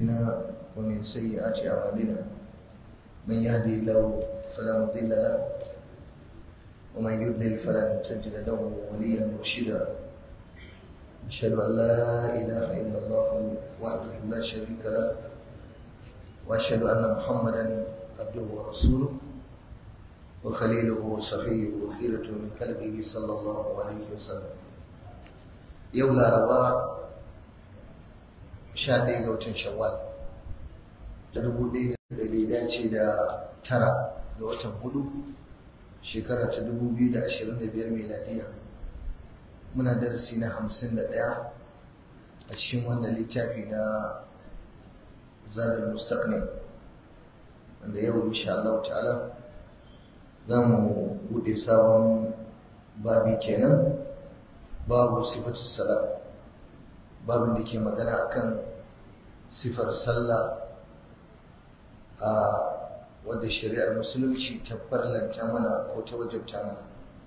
أنفسنا ومن سيئات أعمالنا من يهدي الله فلا مضل له ومن يضلل فلن تجد له وليا مرشدا أشهد أن لا إله إلا الله وحده لا شريك له وأشهد أن محمدا عبده ورسوله وخليله وصفيه وخيرة من خلقه صلى الله عليه وسلم يولا رواء sha ɗaya ga watan shawwal da dubu ɗaya da bai dace da tara ga watan hudu shekara ta dubu biyu da ashirin da biyar miladiya muna darasi na hamsin da ɗaya a cikin wannan littafi na zarar mustaqni wanda yau insha Allah ta'ala za mu buɗe sabon babi kenan babu sifatu salam babin da ke magana akan sifar sallah a wadda shari'ar musulunci ta farlanta mana ko ta wajabta mana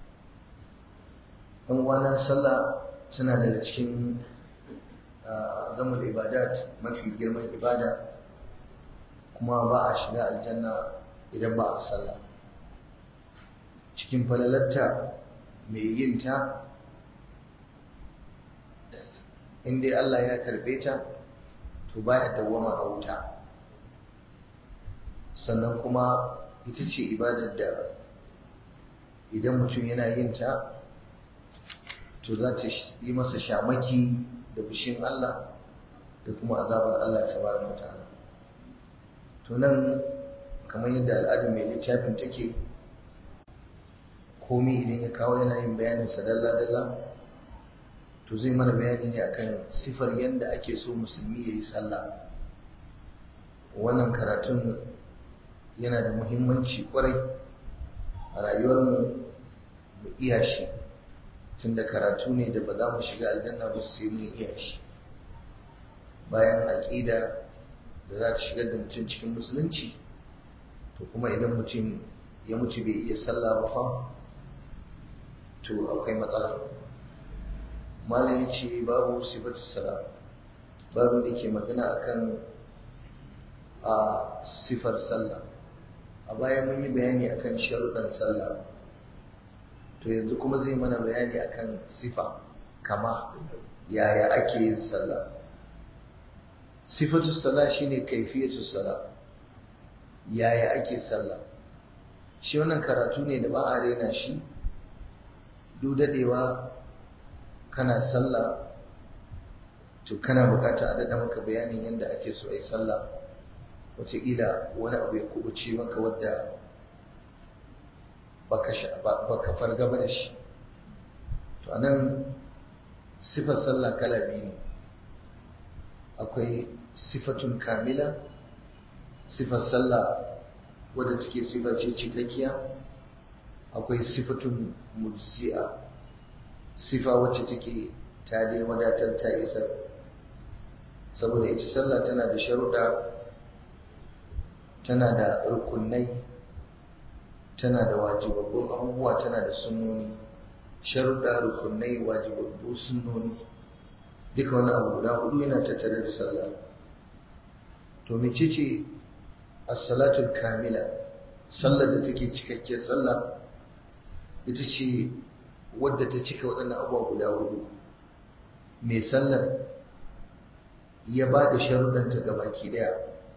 ɗan wana sallah tana daga cikin zamul ibadat mafi girman ibada kuma ba a shiga aljanna idan ba a sallah cikin falalarta mai yin ta in dai Allah ya karbe ta to baya dawwama a wuta sannan kuma ita ce ibadar da idan mutum yana yin ta to za ta yi masa shamaki da fushin Allah da kuma azabar Allah tabaraka ta'ala to nan kamar yadda al'adar mai littafin take komai idan ya kawo yana yin bayanin sa dalla-dalla to zai mana bayani ne akan sifar yadda ake so musulmi ya yi sallah wannan karatun yana da muhimmanci kwarai a rayuwarmu mu iya shi tunda karatu ne da ba za mu shiga aljanna ba sai mun iya shi bayan aƙida da za ta shigar da mutum cikin musulunci to kuma idan mutum ya mutu bai iya sallah ba fa to akwai matsala malam ya ce babu sifatu sala babu da ke magana akan a sifar sallah a baya mun yi bayani akan sharuɗan sallah to yanzu kuma zai mana bayani akan sifa kama yaya ake yin sallah sifatu sala shine kaifiyatu sala yaya ake sallah shi wannan karatu ne da ba a rena shi duk dadewa kana sallah to kana bukata a daɗa maka bayanin yadda ake so a yi sallah wataƙila wani abu ya kubuce maka wadda baka farga ba da shi to a nan sifar sallah kala biyu ne akwai sifatun kamila sifar sallah wadda take sifa ce cikakkiya akwai sifatun mujzi'a sifa wacce take ta dai wadatar ta isar saboda ita sallah tana da sharuɗa tana da rukunai tana da wajibabbun abubuwa tana da sunnoni sharuɗa rukunai wajibabbu sunnoni duka wani abu guda hudu yana tattare da sallah to mecece as-salatul kamila sallar da take cikakkiyar sallah ita ce wadda ta cika waɗannan abubuwa guda hudu mai sallar ya ba da sharuɗanta ga baki ɗaya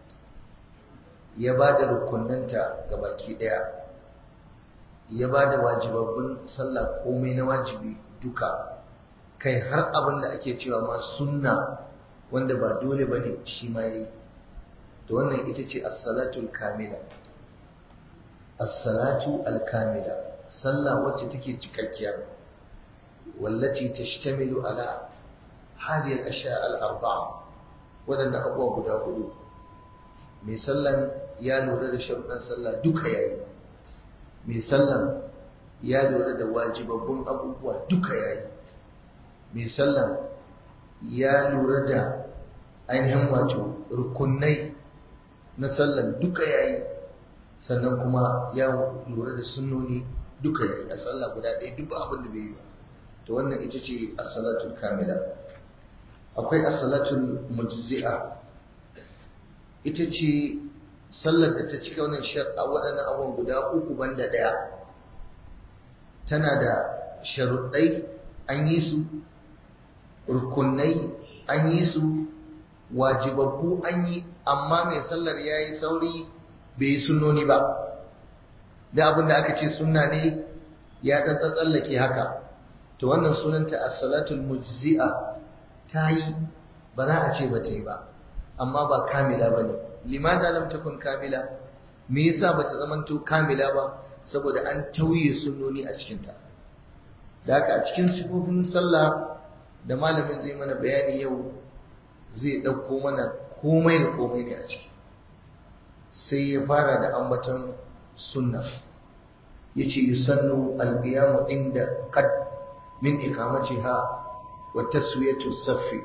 ya ba da rukunanta ga baki ɗaya ya ba da wajibabbin sallah komai na wajibi duka kai har abin da ake cewa ma sunna wanda ba dole ba ne shi ma yi to wannan ita ce as-salatul kamila as-salatu al-kamila sallah wacce take cikakkiya wallaci tashtamilu ala hadhihi al-ashya al-arba'a wadanda abuwa guda hudu mai sallan ya lura da sharuɗan sallah duka yayi mai sallan ya lura da wajibabbun abubuwa duka yayi mai sallan ya lura da ainihin wato rukunai na sallan duka yayi sannan kuma ya lura da sunnoni duka yayi a sallah guda ɗaya duk abin da bai yi ba to wannan ita ce as-salatul kamila akwai as-salatul mujzi'a ita ce sallar da ta cika wannan a waɗannan abubuwan guda uku banda ɗaya tana da sharuɗai an yi su rukunai an yi su wajibabbu an yi amma mai sallar ya yi sauri bai yi sunnoni ba da abin da aka ce sunna ne ya ɗan tsallake haka to wannan sunanta as-salatul mujzi'a ta yi ba za a ce ba ta yi ba amma ba kamila ba ne limada lam takun kamila me yasa ba ta zamanto kamila ba saboda an tauye sunnoni a cikinta da haka a cikin sifofin sallah da malamin zai mana bayani yau zai ɗauko mana komai da komai ne a ciki sai ya fara da ambaton sunna ya ce yusannu alƙiyamu inda qad min iqamatiha wa taswiyatu saffi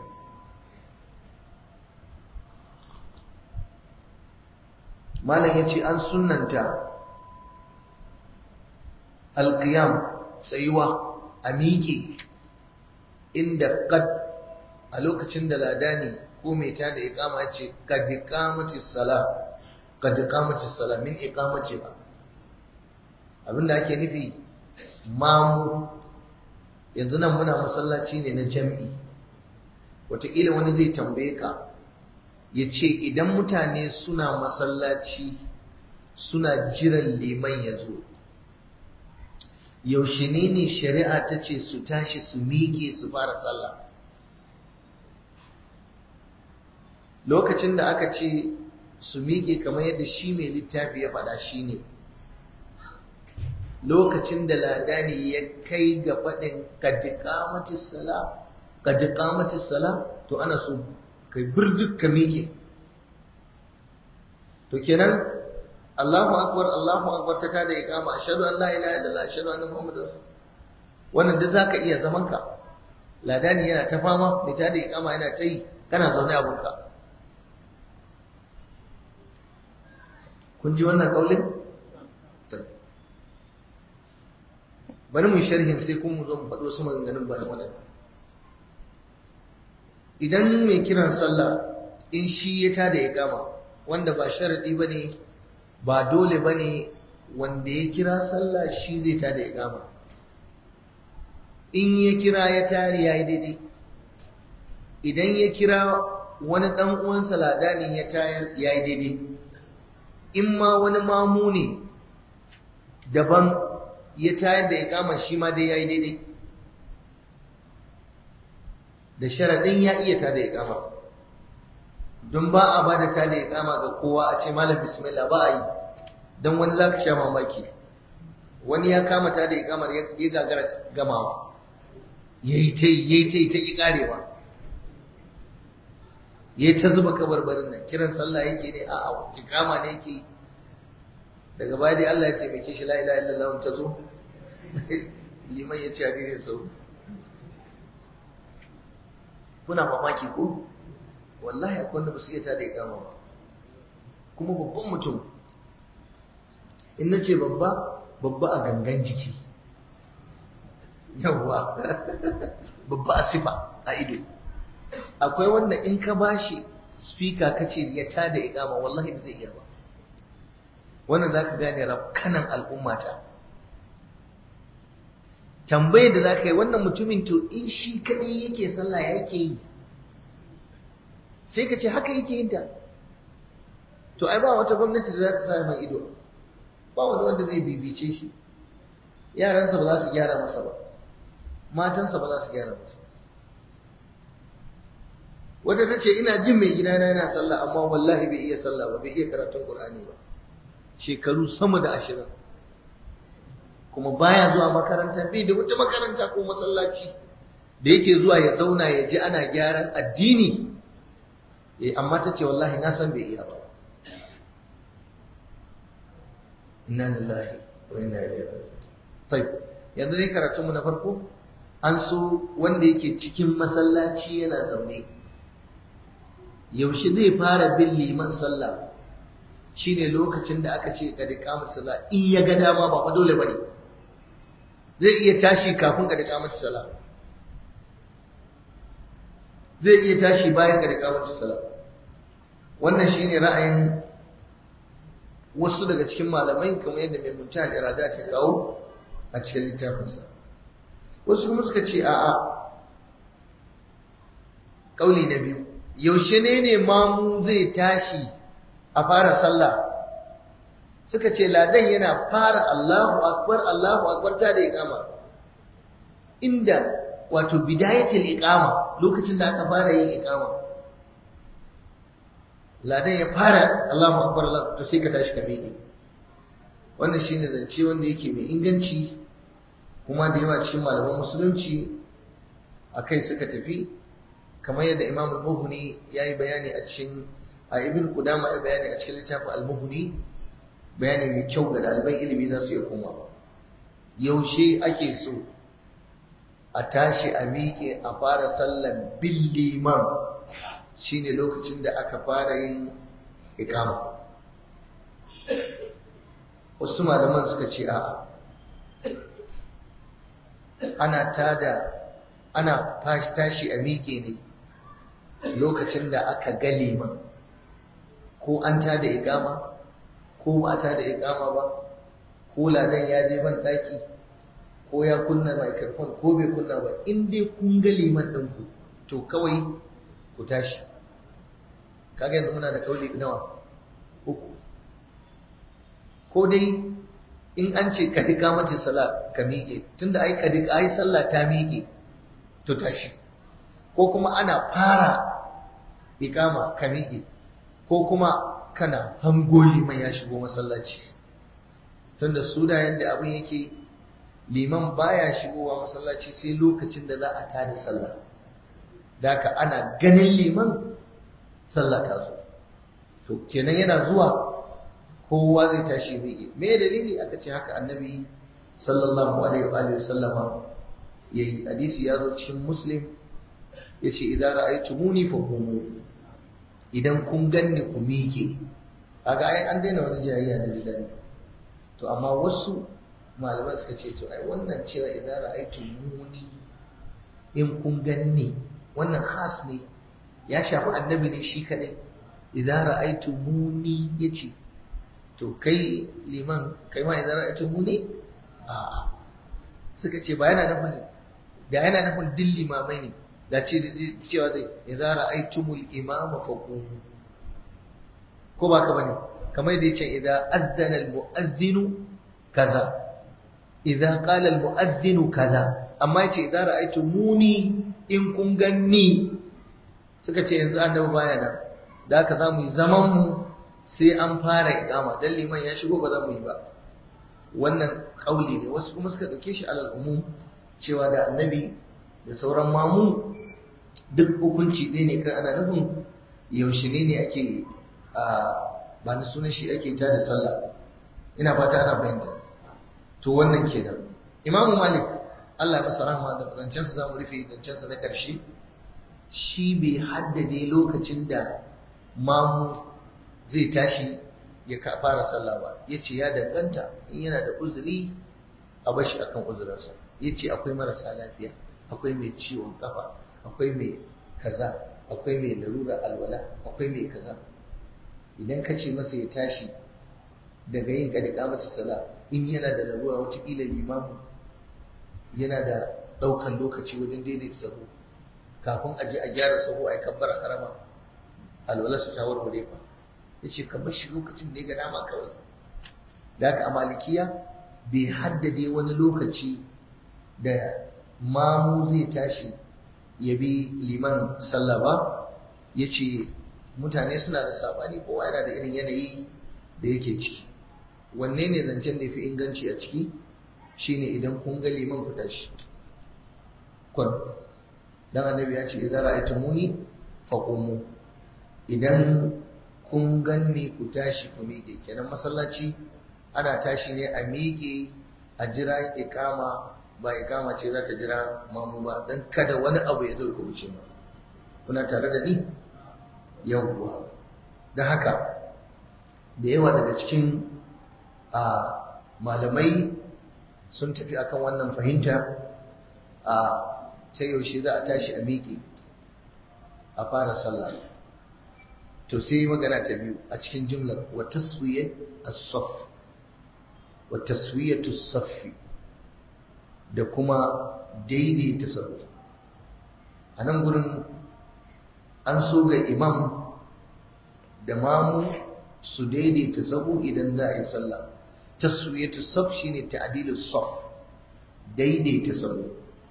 malam ya ce an sunnanta alƙiyam tsayuwa a miƙe inda kad a lokacin da ladani ko mai ta da iqama ce kad iqamati sala kad iqamati sala min iqamati ba abinda ake nufi mamu yanzu nan muna masallaci ne na jam'i wataƙila wani zai tambaye ka ya ce idan mutane suna masallaci suna jiran liman ya zo yaushe ne ne shari'a ta ce su tashi su miƙe su fara sallah lokacin da aka ce su miƙe kamar yadda shi mai littafi ya faɗa shi ne lokacin da ladani ya kai ga faɗin kadiƙamatis sala kadiƙamatis sala to ana so kai birduk ka miƙe to kenan Allahu akbar Allahu akbar ta tada iqama ashhadu an la ilaha illallah ashhadu anna muhammadar rasul wannan da zaka iya zaman ka ladani yana ta fama mai tada iqama yana ta yi kana zaune a burka kun ji wannan kaulin bari mu sharhin sai kun mu zo mu faɗo su maganganun bayan wannan idan mai kiran sallah in shi ya tada iqama wanda ba sharadi bane ba dole ba ne wanda ya kira sallah shi zai tada ya gama in ya kira ya tari ya yi daidai idan ya kira wani ɗan uwansa ladanin ya tayar ya yi daidai in ma wani mamu ne daban ya tayar da ya gama shi ma dai ya yi daidai da sharaɗin ya iya tada ya gama don ba a ba da tada ya kama ga kowa a ce malam bismillah ba a yi don wani za ka sha mamaki wani ya kama tada ya kamar ya gagara gamawa ya yi ta yi ya yi ta yi ta ƙi ƙarewa ya yi ta zuba kabarbarin nan kiran sallah yake ne a a kama ne yake daga baya dai Allah ya taimake shi la ilaha illallah ta zo liman ya ce a daidai sau kuna mamaki ko wallahi akwai wanda ba su iya tada ikama ba kuma babban mutum in na ce babba babba a gangan jiki yawwa babba a sifa a ido akwai wanda in ka bashi speaker ka ce ya tada ikama wallahi ba zai iya ba wannan za ka gane rafkanan al'ummata tambayar da za ka yi wannan mutumin to in shi kaɗai yake sallah yake yi sai ka ce haka yake yin ta to ai ba wata gwamnati da za ta sa mai ido ba wani wanda zai bibice shi yaransa ba za su gyara masa ba matansa ba za su gyara masa wata ta ce ina jin mai gidana yana sallah amma wallahi bai iya sallah ba bai iya karatun qur'ani ba shekaru sama da ashirin kuma baya zuwa makaranta bai da wata makaranta ko masallaci da yake zuwa ya zauna ya ji ana gyaran addini eh amma ta ce wallahi na san bai iya ba inna lillahi wa inna ilaihi raji'un tayyib yanzu ne karatun mu na farko an so wanda yake cikin masallaci yana zaune yaushe zai fara bin liman sallah shine lokacin da aka ce kad iqamat sallah in ya ga dama ba fa dole bane zai iya tashi kafin kad iqamat sallah zai iya tashi bayan kad iqamat sallah wannan shine ra'ayin wasu daga cikin malamai kamar yadda mai muntahan irada ta kawo a cikin littafinsa wasu kuma suka ce a'a kauli na biyu yaushe ne ne mamu zai tashi a fara sallah suka ce ladan yana fara Allahu akbar Allahu akbar ta da iqama inda wato bidayatul iqama lokacin da aka fara yin iqama ladan ya fara Allahu akbar Allah to sai ka tashi ka miƙe wannan shine zance wanda yake mai inganci kuma da yawa cikin malaman musulunci akai suka tafi kamar yadda Imam al-Mughni yayi bayani a cikin a Ibn Qudama ya bayani a cikin littafin al-Mughni bayani mai kyau ga ɗaliban ilimi za su iya komawa yaushe ake so a tashi a miƙe a fara sallar bin liman shine lokacin da aka fara yin ikama wasu malaman suka ce a'a ana tada ana tashi a miƙe ne lokacin da aka ga liman ko an tada ikama ko ba ta da ikama ba ko ladan ya je ban daki ko ya kunna microphone ko bai kunna ba in dai kun ga liman ɗinku to kawai ku tashi kaga yanzu muna da kauli nawa uku ko dai in an ce ka dika mace sala ka miƙe tunda ai ka dika ai sallah ta miƙe to tashi ko kuma ana fara ikama ka miƙe ko kuma kana hango liman ya shigo masallaci tunda su da yadda abin yake liman baya shigowa masallaci sai lokacin da za a tada sallah daka ana ganin liman sallah ta zo to kenan yana zuwa kowa zai tashi miƙe me dalili aka ce haka annabi sallallahu alaihi wa alihi sallama yayi hadisi ya zo cikin muslim yace idan ra'aytumuni faqumu idan kun ganni ku miƙe kaga ai an daina wani jayayya da gidan to amma wasu malaman suka ce to ai wannan cewa idan ra'aytu muni in kun ganni wannan khas ne ya shafi annabi ne shi kadai idan ra'aytu muni yace to kai liman kai ma idan ra'aytu muni a suka ce ba yana nufin da yana nufin din limamai ne da ce cewa zai idza ra'aytumul imama faqumu ko ba ka bane kamar yadda yace idza azzana al mu'adhdhinu kaza idza qala al mu'adhdhinu kaza amma yace idza ra'aytumuni in kun ganni suka ce yanzu annabi baya nan da haka zamu yi zaman mu sai an fara iqama dan liman ya shigo ba za mu yi ba wannan kauli ne wasu kuma suka dauke shi alal umum cewa da annabi da sauran mamu duk hukunci ɗaya ne kan ana nufin yaushe ne ne ake ba ni sunan shi ake ta da sallah ina fata ana fahimta to wannan kenan imamu malik Allah ya masa rahama da zancensa za mu rufe zancensa na ƙarshe shi bai haddade lokacin da mamu zai tashi ya fara sallah ba ya ce ya danganta in yana da uzuri a bashi akan uzurinsa ya ce akwai marasa lafiya akwai mai ciwon kafa akwai mai kaza akwai mai larura alwala akwai mai kaza idan ka ce masa ya tashi daga yin kadika mata sala in yana da larura wataƙila limamu yana da ɗaukan lokaci wajen daidaita sahu kafin a je a gyara sahu a yi kabbar harama alwala su ta warware fa ya ce ka shi lokacin da ya ga dama kawai da haka a malikiya bai haddade wani lokaci da mamu zai tashi ya bi liman sallah ba ya ce mutane suna da sabani kowa yana da irin yanayi da yake ciki wanne ne zancen da fi inganci a ciki shine idan kun ga liman ku tashi kwan dan annabi ya ce idza ra'aytumuni faqumu idan kun ganni ku tashi ku miƙe kenan masallaci ana tashi ne a miƙe a jira iqama ba iqama ce za ta jira mamu ba dan kada wani abu ya zo ku wuce mu kuna tare da ni yawwa dan haka da yawa daga cikin a malamai sun tafi akan wannan fahimta a ta yaushe za a tashi a miƙe a fara sallah to sai magana ta biyu a cikin jumlar wa taswiyat as-saff wa taswiyatu as-saff da kuma daidaita sahu a nan gurin an so ga imam da mamu su daidaita sahu idan za a yi sallah taswiyatu as-saff shine ta'dilu as-saff daidaita sahu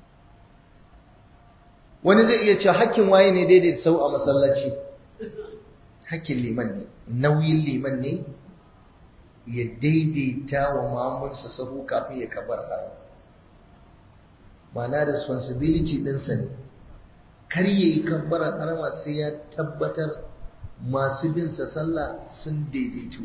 wani zai iya cewa hakkin waye ne daidaita sahu a masallaci hakkin liman ne nauyin liman ne ya daidaita wa mamunsa sahu kafin ya kabar haram ma'ana responsibility ɗinsa ne kar ya yi kabbarar harama sai ya tabbatar masu bin sa sallah sun daidaitu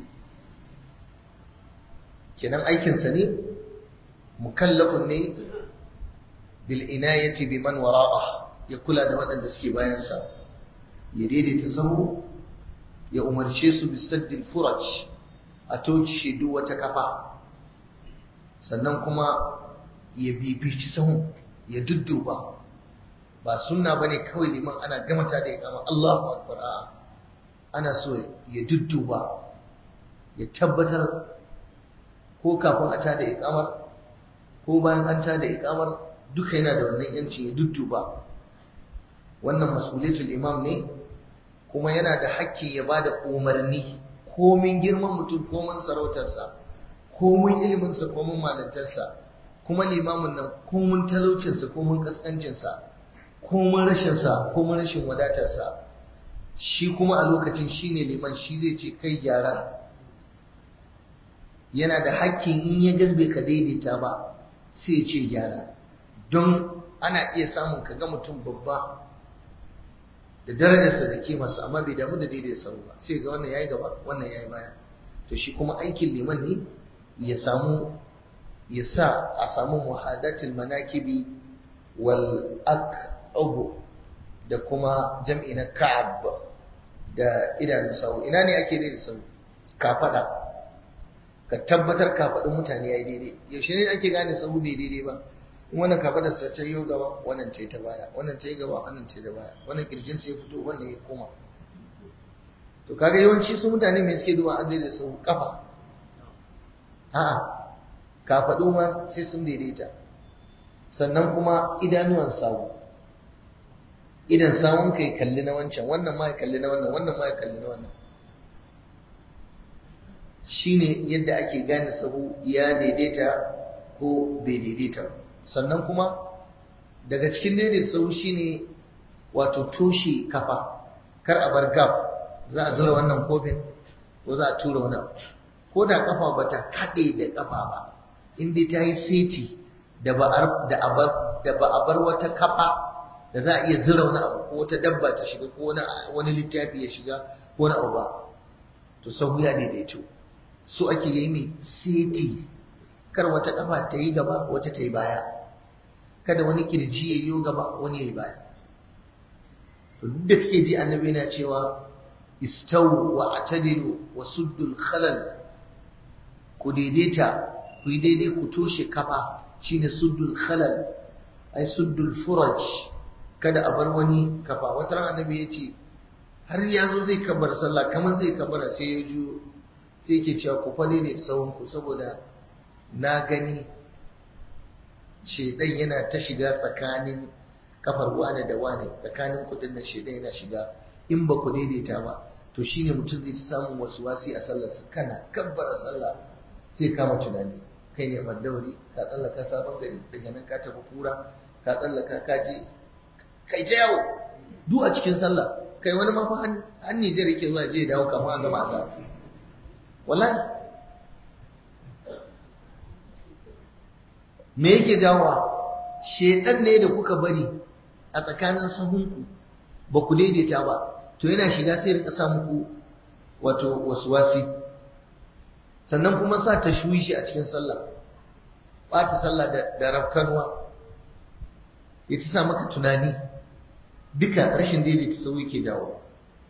kenan aikinsa ne mukallafun ne bil inayati biman wara'ah ya kula da waɗanda suke bayansa ya daidaita sahu ya umarce su bisaddil furaj a toshe duk wata kafa sannan kuma ya bibici sahun ya dudduba ba sunna bane kawai liman ana gamata da ikama Allahu akbar a'a ana so ya dudduba ya tabbatar ko kafin a tada ikamar ko bayan an tada ikamar duka yana da wannan yanci ya dudduba wannan mas'uliyatul imam ne kuma yana da hakki ya ba da umarni komin girman mutum komin sarautarsa komin iliminsa komin malantarsa kuma limamin nan komin talaucinsa komin kaskancinsa komin rashinsa komin rashin wadatarsa shi kuma a lokacin shi ne liman shi zai ce kai gyara yana da hakkin in ya gasbe ka daidaita ba sai ce gyara don ana iya samun ka ga mutum babba da darajarsa da kimarsa amma bai damu da daidai sau ba sai ga wannan yayi gaba wannan yayi baya to shi kuma aikin liman ne ya samu ya sa a samu muhadatul manakibi wal aqab da kuma jam'i na ka'ab da idanun sau ina ne ake daidai sau ka fada ka tabbatar ka faɗin mutane yayi daidai yaushe ne ake gane sau bai daidai ba wannan kafa da sace yau gaba wannan ta yi ta baya wannan ta yi gaba wannan ta yi da baya wannan kirjin sai fito wannan ya koma to kaga yawanci su mutane mai suke duba an daidaita su kafa a'a kafaɗu ma sai sun daidaita sannan kuma idanuwan sawu idan sawun kai kalli na wancan wannan ma ya kalli na wannan wannan ma ya kalli na wannan shine yadda ake gane sahu ya daidaita ko bai daidaita ba sannan kuma daga cikin daidai sau shi ne wato toshe kafa kar a bar gab za a zura wannan kofin ko za a tura wani ko da kafa ba ta haɗe da kafa ba inda ta yi seti da ba a bar wata kafa da za a iya zura wani abu ko wata dabba ta shiga ko wani littafi ya shiga ko wani abu ba to sau ya daidaito so ake yi mai seti kar wata kafa ta yi gaba wata ta yi baya kada wani kirji ya yi gaba wani ya yi baya duk da kake ji annabi yana cewa istawu wa atadilu wa suddul khalal ku daidaita ku yi daidai ku toshe kafa shine suddul khalal ai suddul furaj kada a bar wani kafa wata ran annabi ya ce har ya zo zai kabar sallah kamar zai kabara sai ya juyo sai yake cewa ku fa daidaita sawun ku saboda na gani shedan yana ta shiga tsakanin kafar wane da wane tsakanin kudin na shedan yana shiga in ba ku daidaita ba to shine mutum zai samun wasu wasi a sallar sa kana kabbara sallah sai kama tunani kai ne mandawari ka tsallaka sabon gari daga nan ka tafi kura ka tsallaka ka je kai ta yawo duk a cikin sallah kai wani ma fa an Nijar yake zuwa je dawo kamar an gama azab wallahi me yake jawowa shedan ne da kuka bari a tsakanin sahunku ba ku daidaita ba to yana shiga sai rika sa muku wato waswasi sannan kuma sa tashwishi a cikin sallah ɓata sallah da, da rafkanuwa ya ci sa maka tunani duka rashin daidaita sahu yake jawo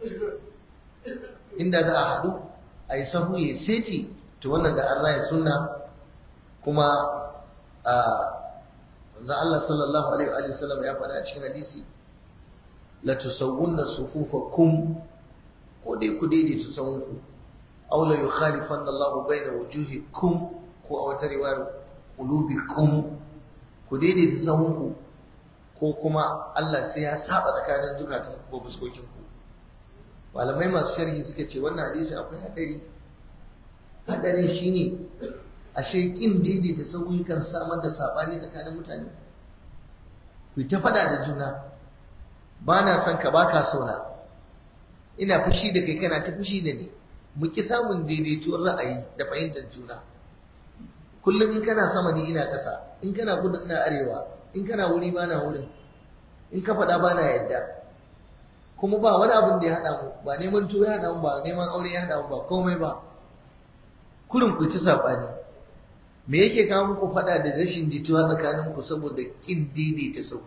inda za a haɗu a yi sahu ya seti to wannan da Allah ya sunna kuma a manzo Allah sallallahu alaihi wa sallam ya faɗa a cikin hadisi la tusawwunna sufufakum ko dai ku daidaita sahunku aw la yukhalifanna Allah baina wujuhikum ko a wata riwayar qulubikum ku daidaita sahunku ko kuma Allah sai ya saba tsakanin zukatan ko fuskokin ku malamai masu sharhi suka ce wannan hadisi akwai hadari hadari shine ashe kin daidaita sahu kan samar da sabani tsakanin mutane ku ta fada da juna ba na son ka baka sona ina fushi da kai kana ta fushi da ni mu ki samun daidaituwar ra'ayi da fahimtar juna kullum in kana sama ni ina ƙasa in kana kudu ina arewa in kana wuri ba na wurin in ka faɗa ba na yadda kuma ba wani abin da ya haɗa mu ba neman tuwo ya haɗa mu ba neman aure ya haɗa mu ba komai ba kurin ku ci saɓani me yake kawo muku faɗa da rashin jituwa tsakaninku saboda ƙin daidaita sau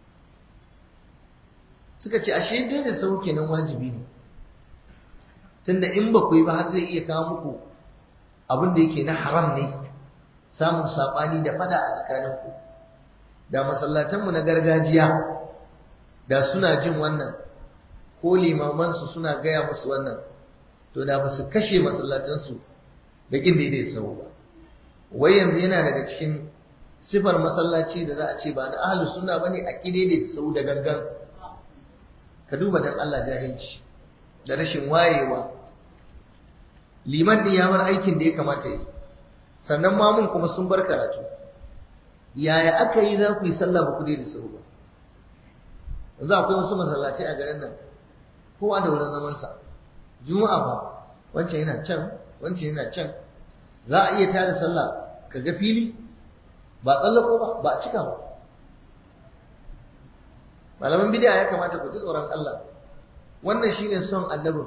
suka ce ashe daidaita sau kenan wajibi ne tunda in ba ku yi ba har zai iya kawo muku abin da yake na haram ne samun saɓani da faɗa a tsakaninku da masallatanmu na gargajiya da suna jin wannan ko limamansu suna gaya musu wannan to da ba su kashe masallatansu da ƙin daidai sau ba wai yanzu yana daga cikin sifar masallaci da za a ce ba na ahalus sunna bane a ƙi daidai sau da gangan ka duba dan Allah jahilci da rashin wayewa liman din ya bar aikin da ya kamata yi sannan mamun kuma sun bar karatu yaya aka yi za ku yi sallah ba ku daidai sau ba yanzu akwai wasu masallaci a garin nan kowa da wurin zamansa juma'a ba wancan yana can wancan yana can za a iya tada sallah ka ga fili ba tsallako ba ba a cika ba malaman bidiya ya kamata ku ji tsoron Allah wannan shine son annabin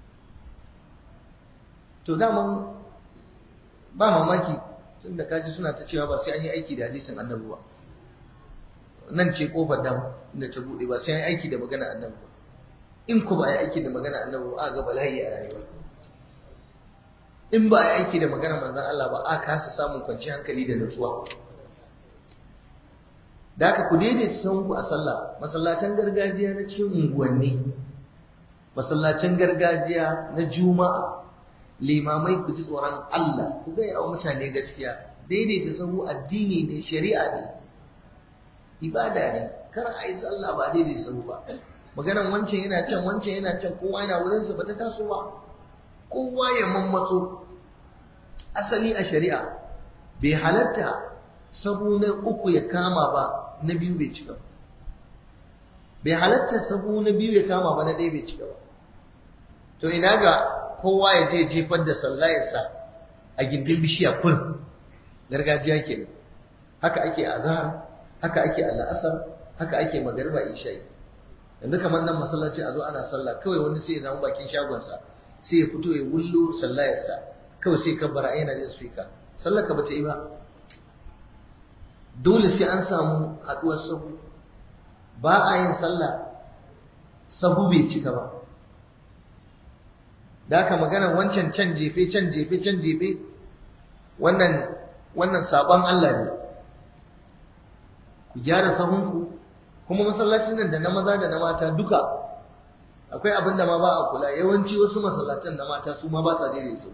to daman ba mamaki tunda kaji suna ta cewa ba sai an yi aiki da hadisin annabi ba nan ce kofar dama inda ta bude ba sai an yi aiki da magana annabi ba in ku ba a yi aiki da magana annabi ba a ga bala'i a rayuwa in ba a yi aiki da magana manzon Allah ba a kasa samun kwanciyar hankali da nutsuwa da haka ku daidaita sanku a sallah masallatan gargajiya na cikin unguwanni masallacin gargajiya na juma'a limamai ku ji tsoron Allah ku ga yawa mutane gaskiya daidaita sahu addini ne shari'a ne ibada ne kar a yi sallah ba daidaita sahu ba maganan wancan yana can wancan yana can kowa yana wurinsa ba ta taso ba kowa ya mammatso asali a shari'a bai halatta sahu na uku ya kama ba na biyu bai cika ba bai halatta sahu na biyu ya kama ba na ɗaya bai cika ba to ina ga kowa ya je jefar da sallayarsa a gindin bishiya kun gargajiya ke haka ake azhar haka ake al'asar haka ake magariba isha'i yanzu kamar nan masallaci a zo ana sallah kawai wani sai ya zama bakin shagonsa sai ya fito ya wullo sallayarsa kawai sai kabbara yana jin speaker sallar ka bata yi ba dole sai an samu haduwar sahu ba a yin sallah sahu bai cika ba da aka magana wancan can jefe can jefe can jefe wannan wannan sabon Allah ne ku gyara sahunku kuma masallacin nan da na maza da na mata duka akwai abin da ma ba a kula yawanci wasu masallacin na mata su ma ba sa daidai su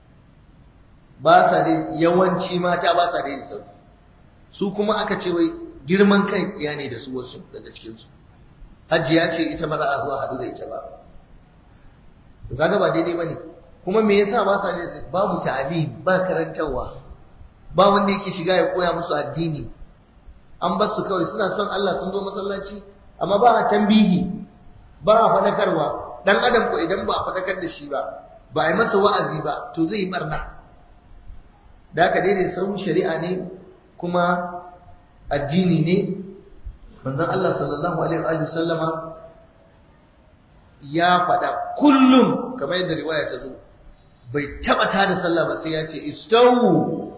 ba sa daidai yawanci mata ba sa daidai su su kuma aka ce wai girman kan iya ne da su wasu daga cikinsu hajiya ce ita ba za a zuwa hadu da ita ba to kaga ba daidai bane kuma me yasa ba sa daidai babu ta'lim ba karantarwa ba wanda yake shiga ya koya musu addini an bar su kawai suna son Allah sun zo masallaci amma ba a tambihi ba a fadakarwa dan adam ko idan ba a fadakar da shi ba ba a yi masa wa'azi ba to zai yi barna da haka daidai sau shari'a ne kuma addini ne manzon Allah sallallahu alaihi wa sallama ya faɗa kullum kamar yadda riwaya ta zo bai taɓa ta da sallah ba sai ya ce istawu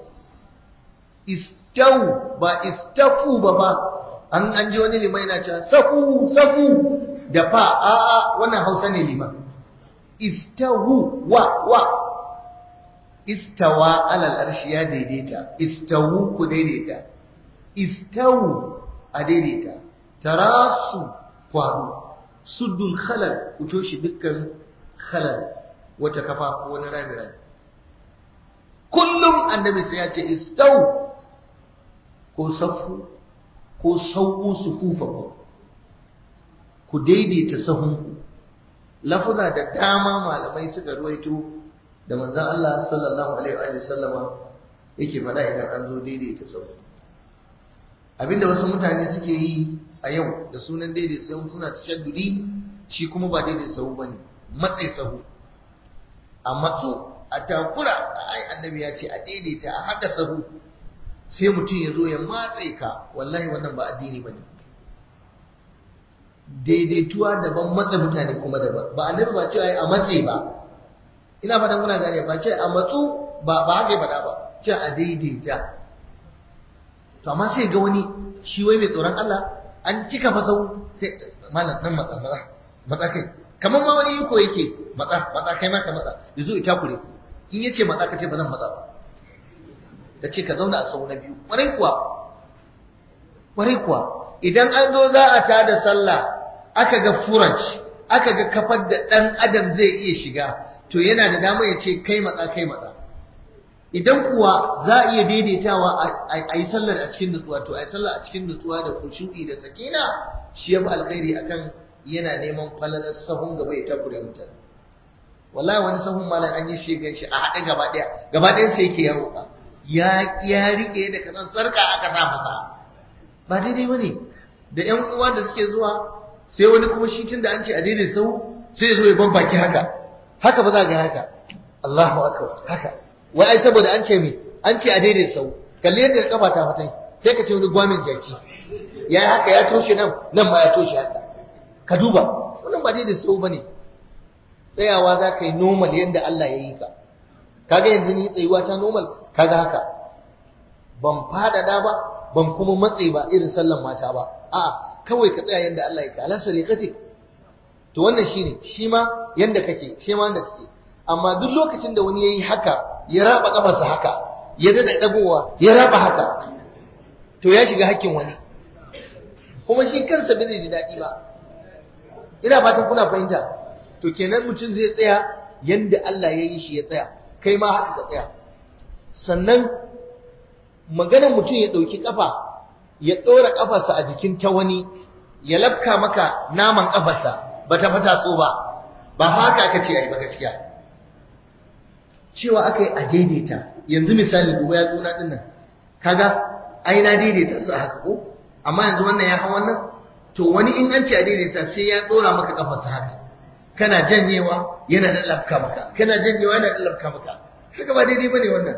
istawu ba istafu ba ba an an ji wani liman yana cewa safu safu da fa a a wannan hausa ne liman istawu wa wa istawa alal arshi ya daidaita istawu ku daidaita istawu a daidaita tarasu faru suddul khalal ku toshe dukkan khalal wata kafa ko wani rami rami kullum annabi sai ya ce istau ko safu ko sauku sufufa ku ku daidaita sahun lafuza da dama malamai suka ruwaito da manzon Allah sallallahu alaihi wa sallama yake faɗa idan an zo daidaita sahu abinda wasu mutane suke yi a yau da sunan daidaita sahu suna tashaddudi shi kuma ba daidaita sahu bane matsayi sahu a matso a takura ai annabi ya ce a daidaita a haɗa sahu sai mutum ya zo ya matse ka wallahi wannan ba addini bane daidaituwa daban matsa mutane kuma daban ba annabi ba cewa a matse ba ina fatan muna gane ba ce a matsu ba ba haka faɗa ba ce a daidaita to amma sai ga wani shi wai mai tsoron Allah an cika fa sau sai malam nan matsa matsa matsa kai kamar ma wani yiko yake matsa matsa kai ma ka matsa yazo ita kure in yace matsa ka ce ba zan matsa ba da ce ka zauna a sau na biyu kwarai kuwa kwarai kuwa idan an zo za a tada sallah aka ga furaj aka ga kafar da ɗan adam zai iya shiga to yana da dama ya ce kai matsa kai matsa idan kuwa za a iya daidaitawa a yi sallar a cikin nutsuwa to a yi sallar a cikin nutsuwa da kushu'i da sakina shi ya fi alkhairi akan yana neman falalar sahun gaba ya takure mutane wallahi wani sahun malam an yi shi gan shi a haɗe gaba ɗaya gaba ɗayan sai yake ya roƙa ya ya rike da kasan sarka aka sa masa ba daidai bane da ƴan uwa da suke zuwa sai wani kuma shi tun da an ce a daidai sau sai ya zo ya bambaki haka haka ba za ga haka Allahu akbar haka wai ai saboda an ce me an ce a daidai sau kalli yadda kafa ta fatai sai ka ce wani gwamin jaki ya haka ya toshe nan nan ma ya toshe haka ka duba wannan ba daidai sau bane tsayawa za ka yi normal yadda Allah ya yi ka kaga yanzu ni tsayuwa ta normal kaga haka ban fadada ba ban kuma matse ba irin sallan mata ba a'a kawai ka tsaya yanda Allah ya ka ala sariqati to wannan shine shi ma yanda kake shi ma yanda kake amma duk lokacin da wani yayi haka ya raba kafarsa haka ya dada dagowa ya raba haka to ya shiga hakkin wani kuma shi kansa bai zai ji daɗi ba ina fatan kuna fahimta to kenan mutum zai tsaya yanda Allah ya yi shi ya tsaya kai ma haka ka tsaya sannan maganar mutum ya ɗauki ƙafa ya ɗora ƙafarsa a jikin ta wani ya lafka maka naman ƙafarsa ba ta fata so ba ba haka aka ce a yi ba gaskiya cewa aka yi a daidaita yanzu misali duba ya tsuna ɗin nan kaga ai na daidaita su a haka ko amma yanzu wannan ya hau wannan to wani in an ce a daidaita sai ya ɗora maka ƙafarsa haka kana janyewa yana da lafka maka kana janyewa yana da lafka maka haka ba daidai bane wannan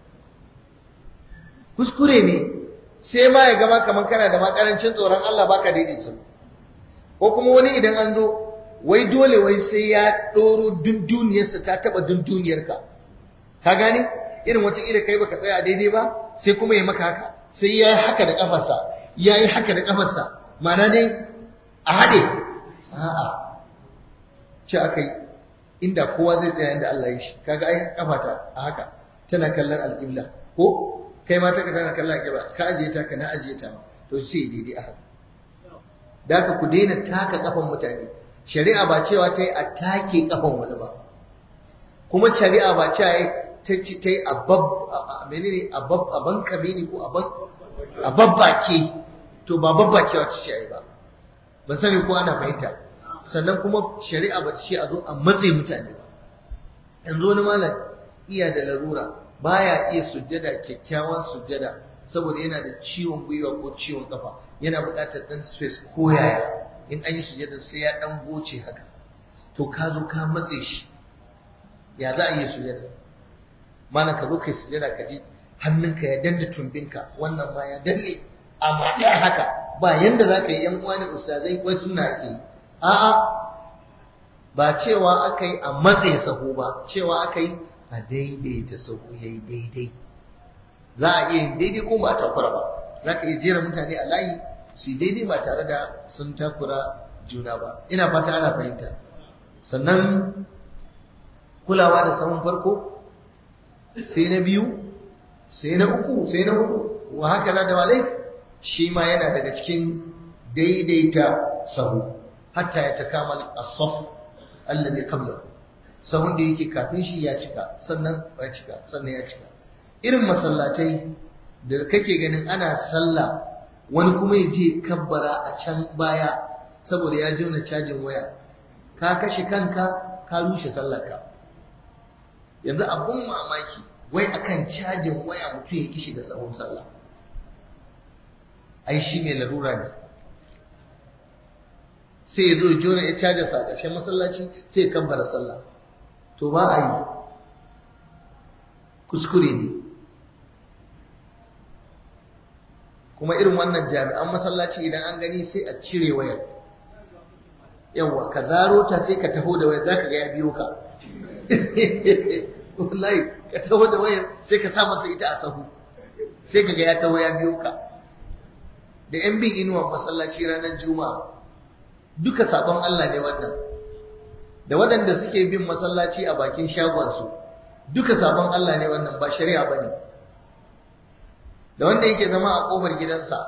kuskure ne sai ma ya gama kamar kana da makarancin tsoron Allah baka daidai su ko kuma wani idan an zo wai dole wai sai ya ɗoro dunduniyarsa ta taɓa dunduniyarka ka gane irin wata ira kai baka tsaya daidai ba sai kuma ya maka haka sai ya yi haka da ƙafarsa ya yi haka da ƙafarsa ma'ana dai a haɗe a'a ce aka yi inda kowa zai tsaya inda Allah ya shi kaga ai kafata a haka tana kallon alƙibla ko kai ma taka tana kallon alƙibla ka ajiye ta ka na ajiye ta to sai daidai a haka da ka ku daina taka kafan mutane shari'a ba cewa ta yi a take kafan wani ba kuma shari'a ba cewa ta yi a bab menene a bab a bankame ne ko a babbake to ba babbakewa ta ce ba ban sani ko ana fahimta sannan kuma shari'a ba ta ce a zo a matse mutane ba yanzu wani malam iya da larura baya iya sujjada kyakkyawan sujjada saboda yana da ciwon gwiwa ko ciwon kafa yana buƙatar ɗan space ko yaya in an yi sujjada sai ya ɗan goce haka to ka zo ka matse shi ya za a yi sujjada malam ka zo kai sujjada ka ji hannunka ya danna tumbinka wannan ma ya danne amma ɗaya haka ba yanda za ka yi ‘yan uwa ne ustazai wai suna ake yi a'a ba cewa aka yi a matse sahu ba cewa aka yi a daidaita sahu ya yi daidai za a iya yin daidai ko ba a takura ba za ka iya jera mutane a layi su daidai ba tare da sun takura juna ba ina fata ana fahimta sannan kulawa da sahun farko sai na biyu sai na uku sai na hudu wa haka za da walai shi ma yana daga cikin daidaita sahu hatta ya takamal as-saf alladhi qabla sahun da yake kafin shi ya cika sannan ya cika sannan ya cika irin masallatai da kake ganin ana sallah wani kuma ya je kabbara a can baya saboda ya jona cajin waya ka kashe kanka ka rushe sallarka yanzu abun mamaki wai akan cajin waya mutum ya kishi da sahun sallah ai shi mai larura ne sai ya zo jona ya caja sa ƙarshen masallaci sai ya kabbara sallah to ba a yi kuskure ne kuma irin wannan jami'an masallaci idan an gani sai a cire wayar yawa ka zaro ta sai ka taho da wayar za ka ga ya biyo ka wallahi ka taho da wayar sai ka sa masa ita a sahu sai ka ga ya taho ya biyo ka da yan bin inuwa masallaci ranar juma'a duka sabon Allah ne wannan da waɗanda suke bin masallaci a bakin shagonsu duka sabon Allah ne wannan ba shari'a ba ne da wanda yake zama a ƙofar gidansa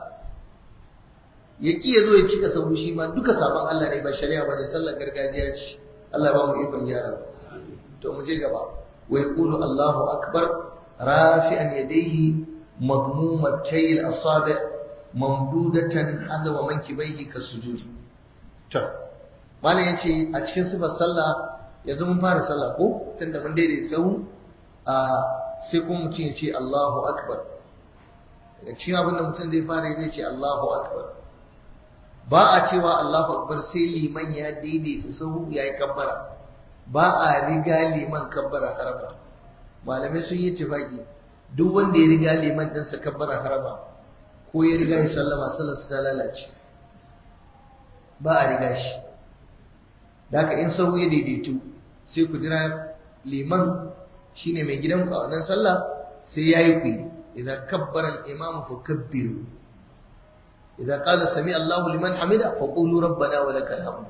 ya ƙi ya zo ya cika sahu shi ma duka sabon Allah ne ba shari'a ba ne sallar gargajiya ce Allah ba mu ikon gyara to mu je gaba wa yaqulu Allahu akbar rafi'an yadayhi madmumatay al-asabi' mamdudatan hadwa mankibaihi kasujudi to malam yace a cikin sifar sallah yanzu mun fara sallah ko tunda mun daidai sahu a sai kuma mutum ya ce Allahu akbar daga cikin abin da mutum zai fara zai ce Allahu akbar ba a cewa Allahu akbar sai liman ya daidaita sahu ya yi kabbara ba a riga liman kabbara harama malamai sun yi tufaki duk wanda ya riga liman ɗinsa kabbara harama ko ya riga ya sallama sallarsa ta lalace ba a riga shi da haka in sahu ya daidaitu sai ku jira liman shine mai gidan a wannan sallah sai ya yi kuyi idan kabbara al-imam fa kabbiru idan qala sami Allahu liman hamida fa qulu rabbana wa lakal hamd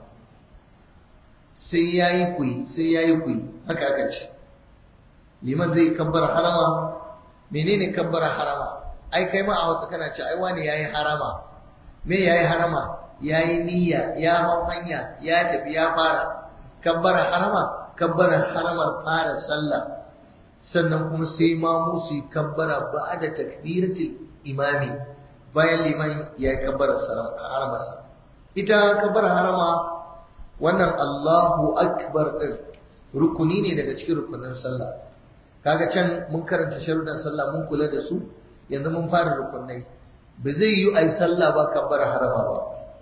sai yayi kuyi sai yayi kuyi haka aka ce liman zai kabbara harama menene kabbara harama ai kai ma a wasu kana ce ai wani yayi harama me yayi harama yayi niyya ya hau hanya ya tafi ya fara kabbara harama kabbara haramar fara sallah sannan kuma sai ma musu yi kabbara ba da takbiratul imami bayan liman ya yi kabbara haramarsa ita kabbara harama wannan Allahu akbar din rukuni ne daga cikin rukunin sallah kaga can mun karanta sharuɗan sallah mun kula da su yanzu mun fara rukunai ba zai yi ai sallah ba kabbara harama ba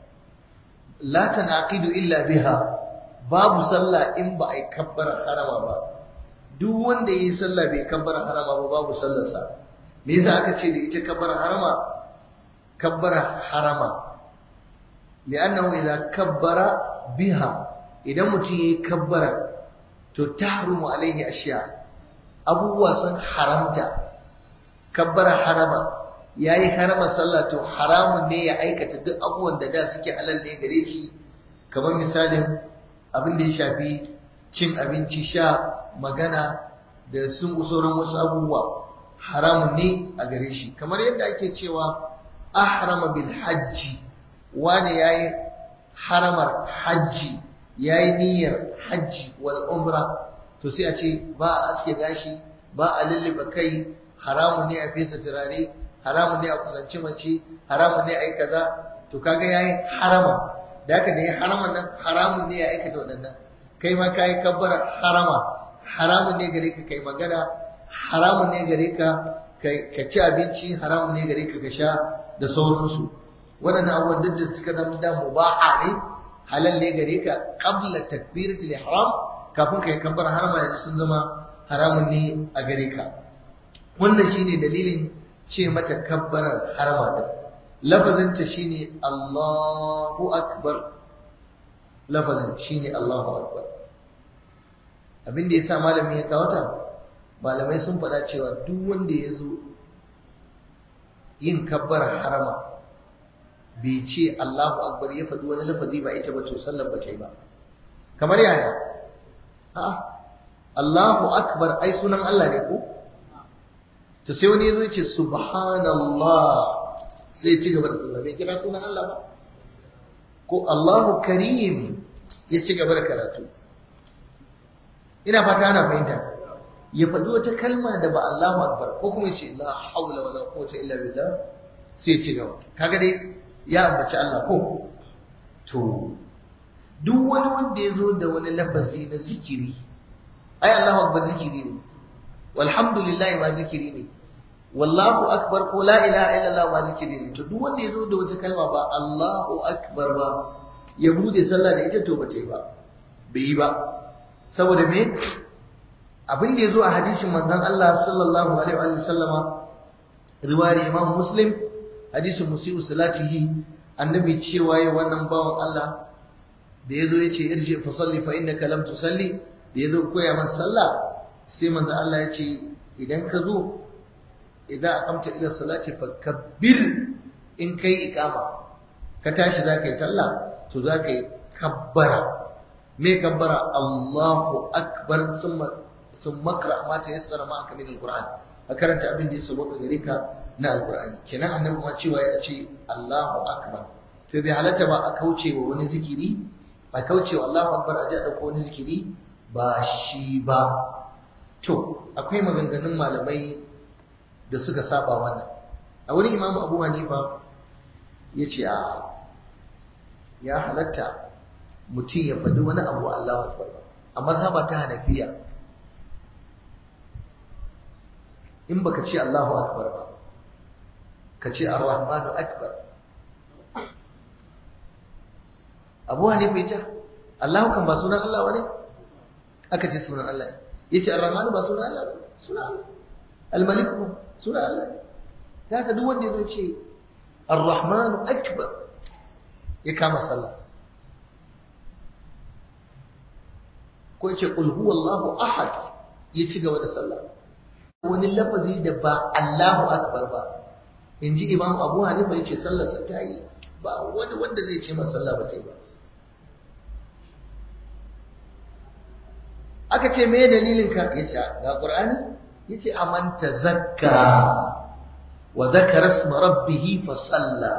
la tanaqidu illa biha babu sallah in ba ai kabbara harama ba duk wanda yi sallah bai kabbara harama ba babu sallarsa me yasa aka ce da ita kabbara harama kabbara harama li'annahu idza kabbara biha idan mutum yayi kabbara to tahrumu alaihi ashiya abubuwa sun haramta kabbara harama yayi harama sallah to haramun ne ya aikata duk abubuwan da da suke halal ne gare shi kamar misalin abin da ya shafi cin abinci sha magana da sun sauran wasu abubuwa haramun ne a gare shi kamar yadda ake cewa ahrama bil hajji wani yayi haramar hajji yayi niyyar hajji wal umra to sai a ce ba a aske gashi ba a lulluɓe kai haramun ne a fesa turare haramun ne a kusanci mace haramun ne a yi kaza to kaga yayi harama da haka da ya haraman nan haramun ne ya aikata waɗannan kai ma kayi kabbara harama haramun ne gare ka kai magana haramun ne gare ka ka ci abinci haramun ne gare ka ka sha da sauransu waɗannan abubuwan duk da suka zama da mubaha ne halal ne gare ka qabla takbiratul ihram kafin ka yi kabbara harama yanzu sun zama haramun ne a gare ka wannan shine dalilin ce mata kabbarar harama din lafazinta shine Allahu akbar lafazin shine Allahu akbar abin da yasa malami ya kawo ta malamai sun faɗa cewa duk wanda ya zo yin kabbarar harama bai ce Allahu akbar ya faɗi wani lafazi ba ita ba to sallar ba ta yi ba kamar yaya a Allahu akbar ai sunan Allah ne ko to sai wani yazo ce subhanallah sai ci gaba da sallah bai kira sunan Allah ba ko Allahu karim ya ci gaba da karatu ina fata ana fahimta ya faɗi wata kalma da ba Allahu akbar ko kuma ce la haula wala quwwata illa billah sai ci gaba kaga dai ya ambaci Allah ko to duk wani wanda ya zo da wani lafazi na zikiri ai Allahu akbar zikiri ne walhamdulillah ma zikiri ne wallahu akbar ko la ilaha illallah ma zikiri ne to duk wanda ya zo da wata kalma ba Allahu akbar ba ya bude sallah da ita to ba ta yi ba bai yi ba saboda me abin da ya zo a hadisin manzon Allah sallallahu alaihi wa sallama riwayar Imam Muslim hadisin musiu salatihi annabi cewa ya wannan bawan Allah da yazo yace irji fa salli fa innaka lam tusalli da yazo koya masa sallah sai manzo Allah yace idan ka zo idan aqamta ila salati fakabbir in kai iqama ka tashi zaka yi sallah to zaka yi kabbara me kabbara Allahu akbar thumma thumma qra ma tayassara ma min alquran a karanta abin da ya sabo gare ka na alqur'ani kenan annabi ma cewa ya ce Allahu akbar to bai halatta ba a kauce wa wani zikiri a kauce wa Allahu akbar a ji a dauko wani zikiri ba shi ba to akwai maganganun malamai da suka saba wannan a wurin imamu abu hanifa ya ce a ya halatta mutum ya faɗi wani abu Allahu akbar a mazhaba ta hanafiya in baka ce Allahu akbar ba ka ce ar-rahmanu akbar abu hanifa ya ce Allahu kan ba sunan Allah bane aka ce sunan Allah ya ce ar-rahmanu ba sunan Allah bane sunan Allah al-malik sunan Allah ta ka duk wanda ya ce ar-rahmanu akbar ya kama sallah ko ya ce qul huwallahu ahad ya ci gaba da sallah wani lafazi da ba Allahu akbar ba in ji imam abu hanifa ya ce sallarsa ta yi ba wani wanda zai ce masa sallah ba ta yi ba aka ce me dalilin ka ya ce ga qur'ani ya ce amanta zakka wa zakara isma rabbih fa salla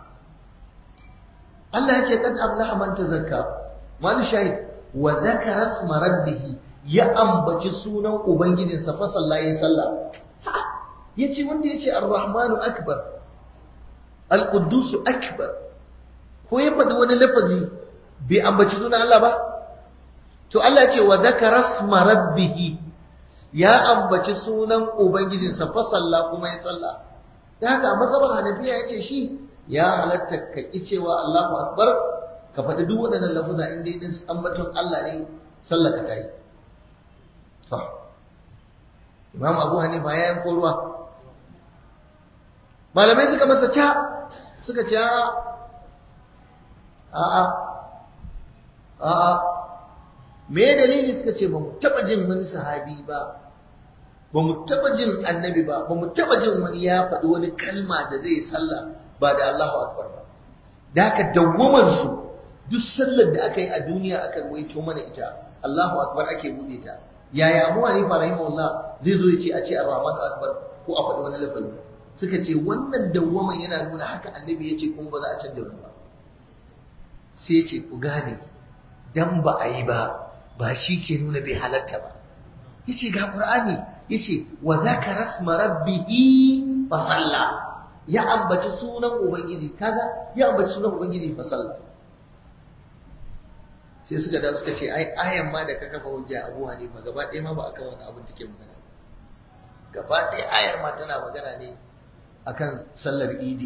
Allah ya ce kad aflaha man tazakka wani shahid wa zakara isma rabbih ya ambaci sunan ubangijinsa fa salla ya salla yace wanda yace ar-rahmanu akbar al-quddus akbar ko ya faɗi wani lafazi bai ambaci sunan Allah ba to Allah yace wa zakara isma rabbih ya ambaci sunan ubangijinsa fa salla kuma ya salla da haka a mazhabar hanafiya yace shi ya halatta ka ki cewa Allahu akbar ka faɗi duk waɗannan lafuza in dai ambaton Allah ne sallaka ta yi to Imam Abu Hanifa ya yanko ruwa malamai suka masa ca suka ce a'a a'a a'a me dalili suka ce ba mu taba jin wani sahabi ba ba mu taba jin annabi ba ba mu taba jin wani ya faɗi wani kalma da zai sallah ba da Allahu akbar ba da haka dawwamar su duk sallar da aka yi a duniya aka waito mana ita Allahu akbar ake bude ta yaya Abu Hanifa rahimahullah zai zo ya ce a ce Ar-Rahman akbar ko a faɗi wani lafazi suka ce wannan dawwaman yana nuna haka annabi ya ce kuma ba za a canja wani ba sai ce ku gane dan ba a yi ba ba shi ke nuna bai halatta ba yace ga qur'ani yace wa zakara rasma rabbihi fa salla ya ambaci sunan ubangiji kaga ya ambaci sunan ubangiji fa salla sai suka da suka ce ai ayan ma da ka kafa hujja Abu Hanifa gaba ɗaya ma ba akan wani abin take magana gaba ɗaya ayar ma tana magana ne akan sallar idi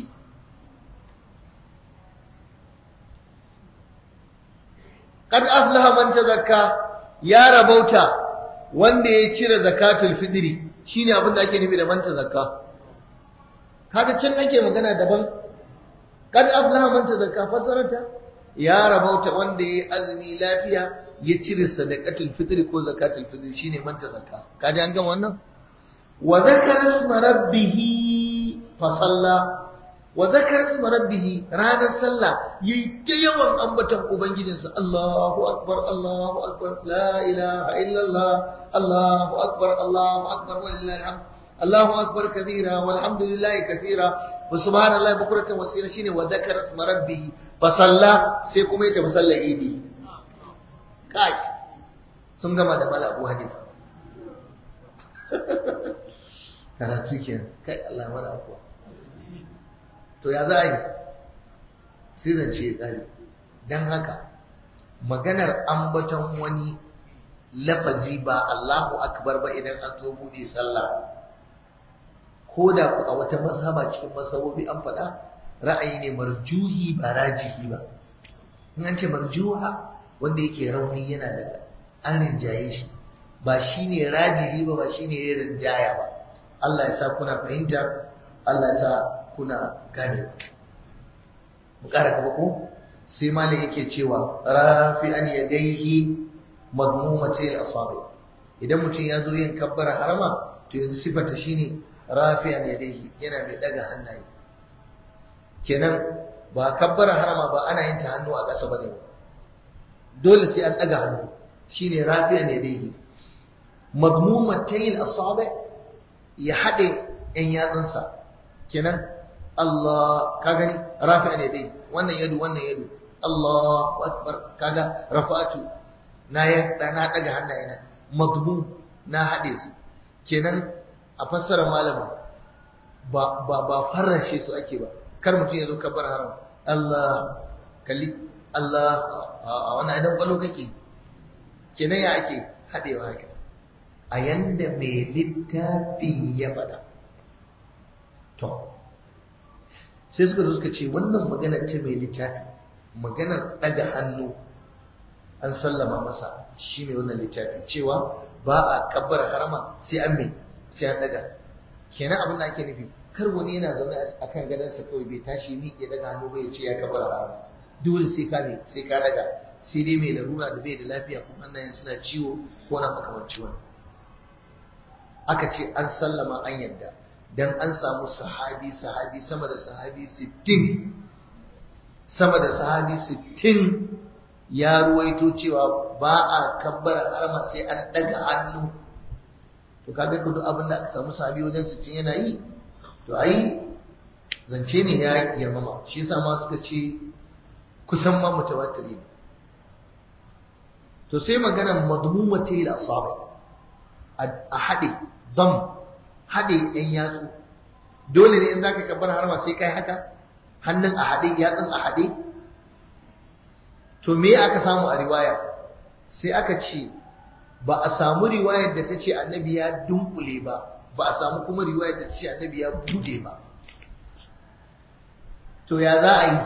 qad aflaha man tazakka ya rabauta wanda ya cire zakatul fidri shine abin da ake nufi da man tazakka kaga can ake magana daban qad aflaha man tazakka fasarata ya rabauta wanda ya azumi lafiya ya cire sadaqatul fitri ko zakatul fitri shine man tazakka kaji an gama wannan wa zakara isma rabbih fa salla wa zakara isma rabbih ranar sallah yayi ta yawan ambaton ubangijinsa Allahu akbar Allahu akbar la ilaha illa Allah Allahu akbar Allahu akbar walillahi alhamd Allahu akbar kabira walhamdulillahi kathira wa subhanallahi bukratan wasira shine wa zakara isma rabbih fa salla sai kuma ya tafi sallar idi kai sun gama da mala abu hanifa karatu ke kai Allah mana abuwa to ya za a yi sai zance ya tsari don haka maganar ambaton wani lafazi ba Allahu akbar ba idan an zo buɗe sallah ko da ku a wata mazhaba cikin mazhabobi an faɗa ra'ayi ne marjuhi ba rajihi ba in an ce marjuha wanda yake rauni yana da an rinjaye shi ba shi ne rajihi ba ba shi ne ya rinjaya ba Allah ya sa kuna fahimta Allah ya sa kuna gane mu ƙara gaba ko sai malam yake cewa rafi'an yadayhi madmumatay al-asabi idan mutum ya zo yin kabbara harama to yanzu sifarta shine rafi'an yadayhi yana mai daga hannaye kenan ba kabbara harama ba ana yin ta hannu a ƙasa bane ba dole sai an daga hannu shine rafi'an yadayhi madmumatay al-asabi ya hade yan yatsunsa kenan Allah ka gani rafi'an yadayhi wannan yadu wannan yadu Allahu akbar kaga rafa'atu na ya na daga hannayena madmu na hade su kenan a fassarar malama ba ba ba farrashe su ake ba kar mutum ya zo kabar haram Allah kalli Allah a wannan idan kwalo kake kenan ya ake hadewa haka a yanda mai littafin ya faɗa to sai suka zo suka ce wannan maganar ta mai littafi maganar ɗaga hannu an sallama masa shi mai wannan littafi cewa ba a kabbar harama sai an mai sai an ɗaga kenan abin da ake nufi kar wani yana zaune a kan gadonsa kawai bai tashi ni ya daga hannu bai ce ya kabbar harama dole sai ka ne sai ka daga sai dai mai larura da bai da lafiya kuma hannayen suna ciwo ko na makamanci wani aka ce an sallama an yadda dan an samu sahabi sahabi sama da sahabi 60 sama da sahabi 60 ya ruwaito cewa ba a kabbara harama sai an daga hannu to kaga kudu abin da aka samu sahabi wajen 60 yana yi to ai zance ne ya girmama shi yasa ma suka ce kusan ma mutawatiri to sai magana madmumatil asabi a hade dam haɗe ‘yan yatsu dole ne in za ka kabbar harma sai kai haka hannun a haɗe yatsun a haɗe to me aka samu a riwaya sai aka ce ba a samu riwayar da ta ce annabi ya dunkule ba ba a samu kuma riwayar da ta ce annabi ya bude ba to ya za a yi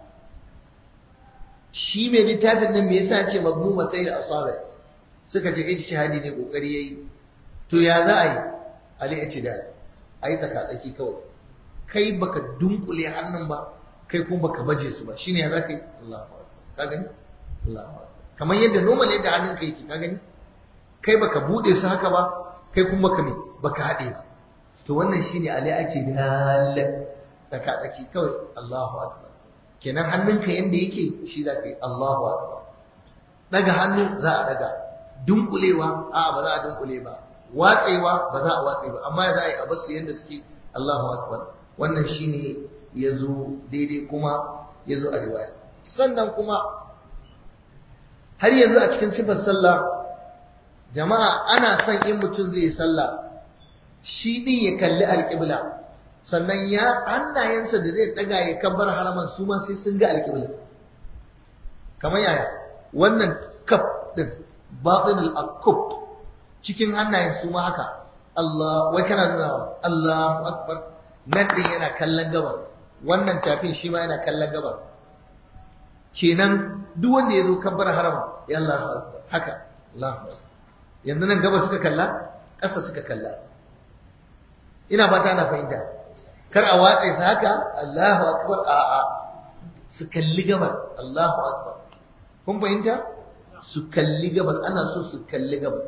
shi mai littafin nan me yasa ce mazmuma sai da asabai suka ce ijtihadi ne kokari yayi to ya za a yi al-i'tidal ai tsaka tsaki kawai kai baka dunkule hannun ba kai kuma baka baje su ba shine ya zaka yi Allahu akbar ka gani Allahu akbar kamar yadda normal yadda hannun kai yake ka gani kai baka bude su haka ba kai kuma baka me baka hade ba to wannan shine al-i'tidal tsaka tsaki kawai Allahu akbar kenan hannunka yanda yake shi zaka yi Allahu akbar daga hannu za a daga dunkulewa a ba za a dunkule ba watsewa ba za a watse ba amma za a yi a basu yadda suke Allahu akbar wannan shine yazo daidai kuma yazo a riwaya sannan kuma har yanzu a cikin sifar sallah jama'a ana son in mutum zai yi sallah shi din ya kalli alƙibla sannan ya hannayensa da zai daga ya kabbar haraman su ma sai sun ga alƙibla kamar yaya wannan kaf din batinul akub cikin hannayen su ma haka Allah wai kana nuna wa Allahu akbar nan din yana kallon gabar wannan tafin shi ma yana kallon gabar kenan duk wanda ya zo kabbar harama ya Allahu akbar haka Allahu akbar yanzu nan gaba suka kalla ƙasa suka kalla ina fata ana fahimta kar a watsa su haka Allahu akbar a a su kalli gabar Allahu akbar kun fahimta su kalli gabar ana so su kalli gabar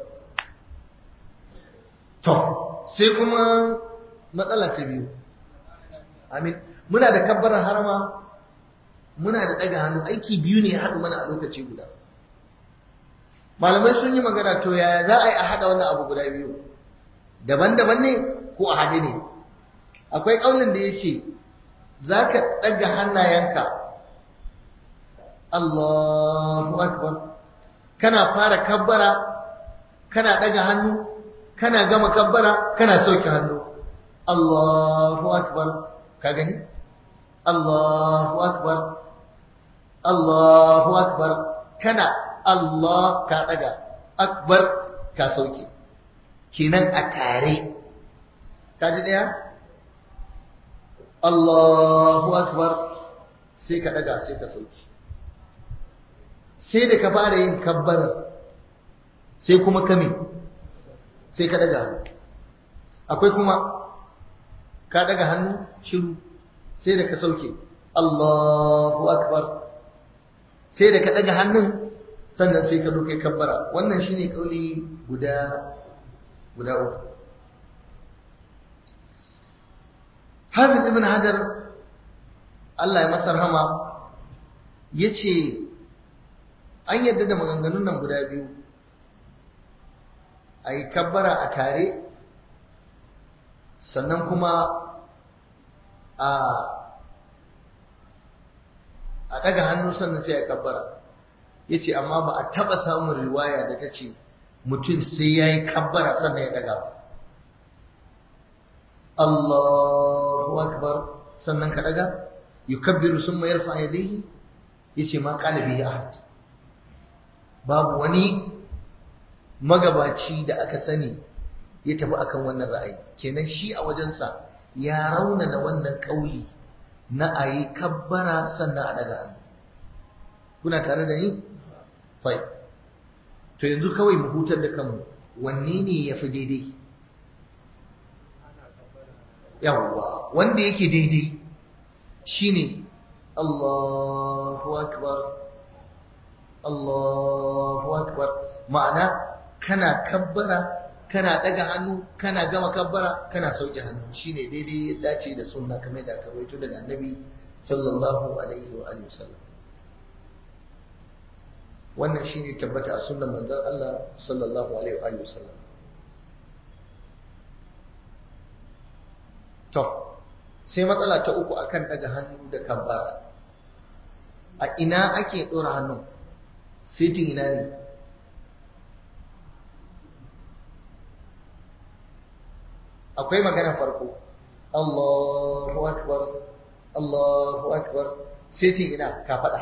To, sai kuma matsala ta biyu. Amin. Muna da kabbarar harama, muna da ɗaga hannu, aiki biyu ne ya haɗu mana a lokaci guda. Malamai sun yi magana to yaya za a yi a haɗa wannan abu guda biyu? Daban-daban ne ko a haɗe ne? Akwai ƙaunin da ya ce, za ka ɗaga hannayenka, Allahu Akbar, kana fara kabbara kana daga hannu kana gama kabbara kana sauke hannu Allahu akbar ka gani Allahu akbar Allahu akbar kana Allah ka daga akbar ka sauke kenan a tare ka ji daya Allahu akbar sai ka daga sai ka sauke sai da ka fara yin kabbarar sai kuma kame sai ka daga hannu akwai kuma ka daga hannu shiru sai da ka sauke Allahu akbar sai da ka daga hannun sannan sai ka doke kabbara wannan shine kauli guda guda uku Hafiz ibn Hajar Allah ya masa rahama yace an yadda da maganganun nan guda biyu a yi kabbara a tare sannan kuma a a ɗaga hannu sannan sai a kabbara ya ce amma ba a taɓa samun riwaya da ta ce mutum sai ya yi kabbara sannan ya ɗaga ba Allahu akbar sannan ka ɗaga yukabbiru sun mayar fa'adaihi ya ce ma ƙalibi ya ahad babu wani magabaci da aka sani ya tafi akan wannan ra'ayi kenan shi a wajensa ya raunana wannan ƙauli na a yi kabbara sannan a daga hannu kuna tare da ni? fai to yanzu kawai mu hutar da kanmu wanne ne ya fi daidai yawwa wanda yake daidai shine Allahu akbar Allahu akbar ma'ana kana kabbara kana daga hannu kana gama kabbara kana sauke hannu shine daidai ya dace da sunna kamar da aka rawaito daga annabi sallallahu alaihi wa alihi wasallam wannan shine tabbata a sunnan manzon Allah sallallahu alaihi wa alihi wasallam to sai matsala ta uku akan daga hannu da kabbara a ina ake dora hannu sitin ina ne akwai magana farko Allahu akbar Allahu akbar sitin ina ka faɗa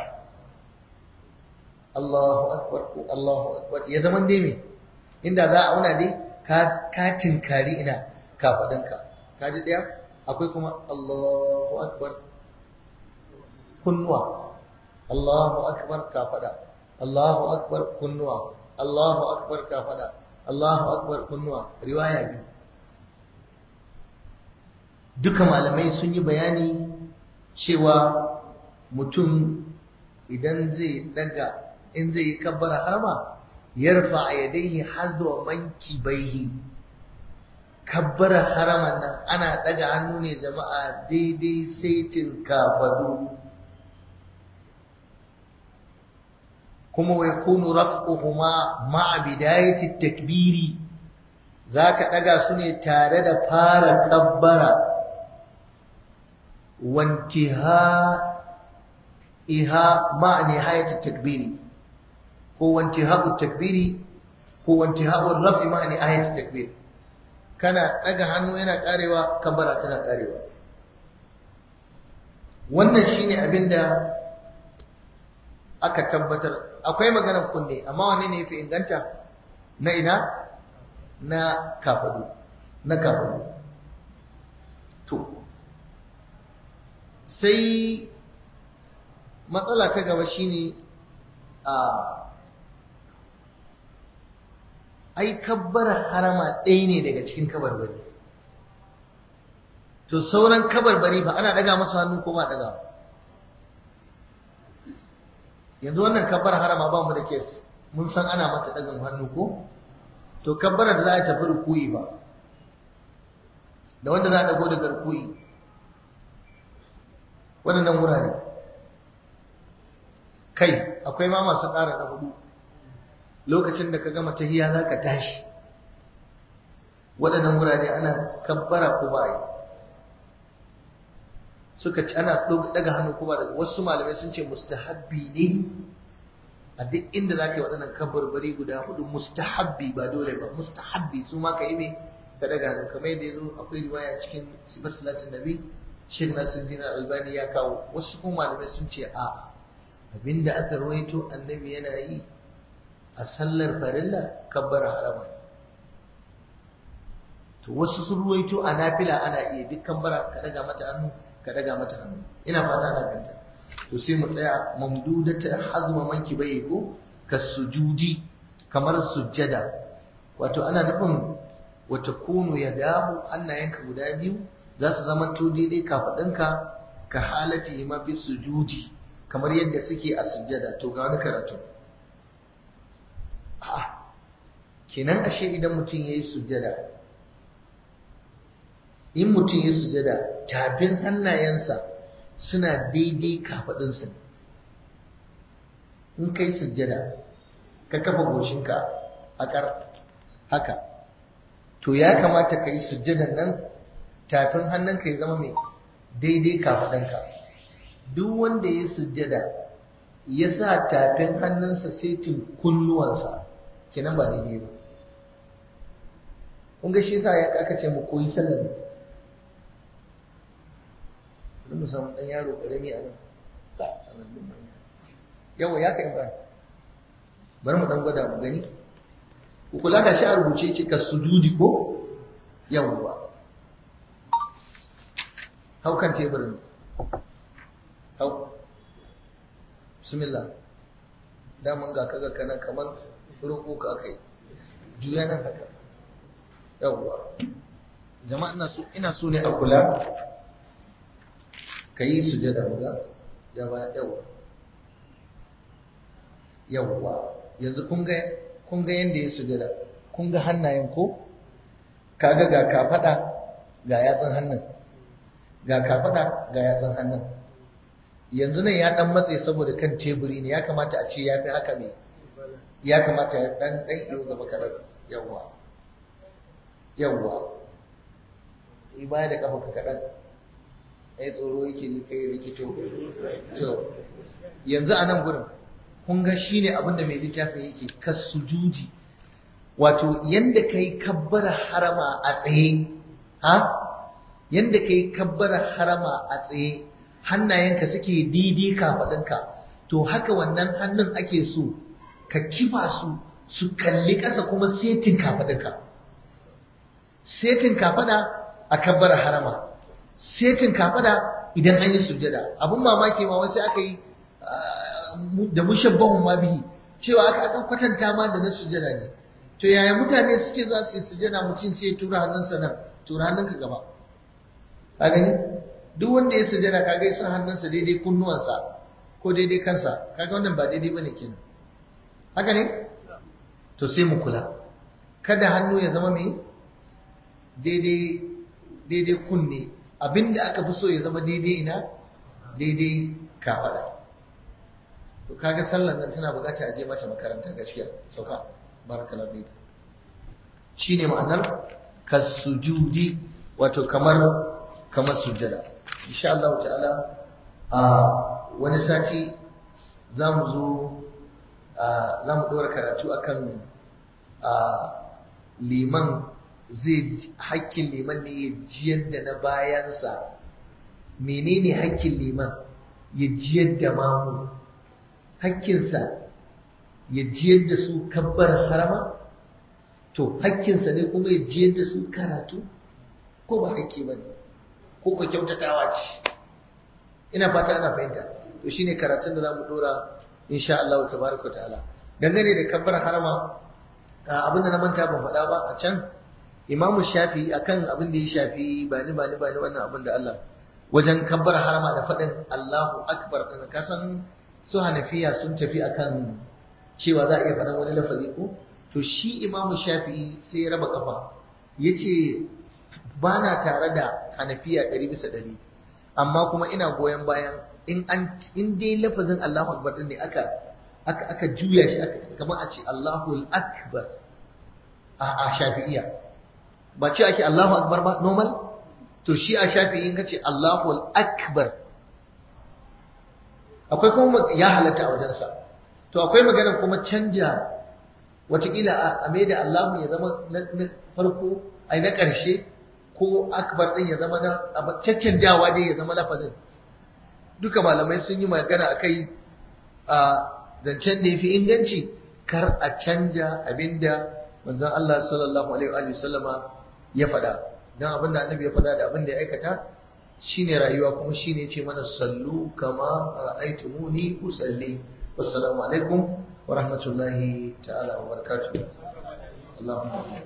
Allahu akbar ko Allahu akbar ya zama dai me inda za a auna dai ka ka tinkari ina ka faɗinka ka ji ɗaya akwai kuma Allahu akbar kunnuwa Allahu akbar ka faɗa Allahu akbar kunnuwa Allahu akbar ka faɗa Allahu akbar kunnuwa riwaya biyu duka malamai sun yi bayani cewa mutum idan zai daga in zai yi kabbara harma yarfa yadayhi hadwa mankibaihi kabbara haraman nan ana daga hannu ne jama'a daidai saitin kafadu kuma wai kunu raf'uhuma ma'a bidayati takbiri zaka daga su ne tare da fara kabbara wantiha iha ma'a nihayati takbiri ko wantiha'u takbiri ko wantiha'u raf'i ma'a nihayati takbiri kana daga hannu yana karewa kabbara tana karewa wannan shine abinda aka tabbatar akwai maganar kunne amma wanne ne yafi inganta na ina na kafadu na kafadu to sai matsala ta gaba shine a ai kabbar harama ɗaya ne daga cikin kabarbari to sauran kabarbari ba ana daga masu hannu ko ba daga yanzu wannan kabbar harama ba mu da kes mun san ana mata dagan hannu ko to kabbara da za a tafi rukuyi ba da wanda za a dago daga rukuyi waɗannan wurare kai akwai ma masu ƙara na hudu lokacin da ka gama tahiya za ka tashi waɗannan wurare ana kabbara ko ba yi suka ci ana daga hannu ko ba daga wasu malamai sun ce mustahabbi ne a duk inda za ka yi waɗannan kabarbari guda hudu mustahabbi ba dole ba mustahabbi su ma ka yi mai ka daga hannu kamar yadda yazo akwai riwaya cikin sifar salatin nabi Sheikh Nasiruddin Albani ya kawo wasu kuma malamai sun ce a abinda aka rawaito annabi yana yi a sallar farilla kabbara harama to wasu sun ruwaito a nafila ana iya dukkan bara ka daga mata hannu ka daga mata hannu ina fata ana ganta to sai mu tsaya mamdudata hazma manki bai ko ka sujudi kamar sujjada wato ana nufin wata kunu ya dahu hannayenka guda biyu za su zama to daidai kafaɗinka ka halati ma fi sujudi kamar yadda suke a sujjada to ga wani karatu a'a kenan ashe idan mutum yayi sujjada in mutum ya sujada tafin hannayensa suna daidai kafaɗinsa in kai sujada ka kafa goshinka a ƙar haka to ya kamata ka yi sujadan nan tafin hannunka ya zama mai daidai kafaɗinka duk wanda ya sujada ya sa tafin hannunsa setin kunnuwansa kenan ba daidai ba kun ga shi yasa ya aka ce mu koyi sallar ne bari mu samu ɗan yaro ƙarami a nan ba a nan ɗin manya yawa ya kai ba bari mu ɗan gwada mu gani ku kula da shi a rubuce ce ka sujudi ko yawwa hau kan teburin hau bismillah daman ga kaga kanan kamar roƙo ka aka yi juya nan haka yawwa jama'a ina so ne a kula ka yi sujada muga ya ba yawa yawwa yanzu kun ga kun ga yanda ya sujada kun ga hannayen ko kaga ga kafada ga yatsun hannun ga kafada ga yatsun hannun yanzu nan ya dan matse saboda kan teburi ne ya kamata a ce ya fi haka ne ya kamata ya dan dan iyo gaba kadan yawwa yawwa ibaya da kafa ka kadan ai tsoro yake ni kai rikito to yanzu a nan gurin kun ga shine abin da mai littafin yake kasujudi wato yanda kai kabbara harama a tsaye ha yanda kai kabbara harama a tsaye hannayenka suke didi kafaɗinka to haka wannan hannun ake so ka kifa su su kalli ƙasa kuma setin kafaɗinka setin kafaɗa a kabbara harama setin kafada idan an yi sujjada abun mamaki ma wasu aka yi da mushabbahun ma bihi cewa aka aka kwatanta ma da na sujjada ne to yaya mutane suke za su yi sujjada mutum sai ya tura hannunsa nan tura hannunka gaba ka gani duk wanda ya sujjada kaga ya san hannunsa daidai kunnuwansa ko daidai kansa kaga wannan ba daidai bane kenan haka ne to sai mu kula kada hannu ya zama mai daidai daidai kunne abinda aka fi so ya zama daidai ina daidai kafada to kaga sallan nan tana bukata a je mata makaranta gaskiya sauka barakallahu fik shine ma'anar kasujudi wato kamar kamar sujjada insha Allah ta'ala a wani sati zamu zo zamu dora karatu akan liman zai hakkin liman ne ya jiyar da na bayansa menene hakkin liman ya jiyar da mamu hakkinsa ya jiyar da su kabbar harama to hakkinsa ne kuma ya jiyar da su karatu ko ba hakki ba ne ko ka kyautatawa ce ina fata ana fahimta to shine karatun da za mu dora insha Allah tabaraka ta'ala dangane da kabbar harama abinda na manta ban faɗa ba a can imamu shafi akan abin da ya shafi ba ni ba ni ba ni wannan abin da Allah wajen kabbar harama da faɗin Allahu akbar din ka san su hanafiya sun tafi akan cewa za a iya faɗan wani lafazi ko to shi imamu shafi sai ya raba kafa yace ba na tare da hanafiya ɗari bisa ɗari amma kuma ina goyon bayan in an in dai lafazin Allahu akbar din ne aka aka aka juya shi aka kamar a ce Allahu akbar a a shafi'iya ba ce ake Allahu akbar ba normal to shi a shafi'i in kace Allahu akbar akwai kuma ya halatta a wajensa to akwai magana kuma canja watakila a mai da Allahu ya zama na farko ai na ƙarshe ko akbar din ya zama na caccanjawa dai ya zama lafazin duka malamai sun yi magana akai a zancen da yafi inganci kar a canja abinda manzon Allah sallallahu alaihi wa sallama ya faɗa dan abinda annabi ya faɗa da abinda ya aikata shine rayuwa kuma shine ce mana sallu kama ra'aytumuni usalli wassalamu alaikum wa rahmatullahi ta'ala wa barakatuh Allahumma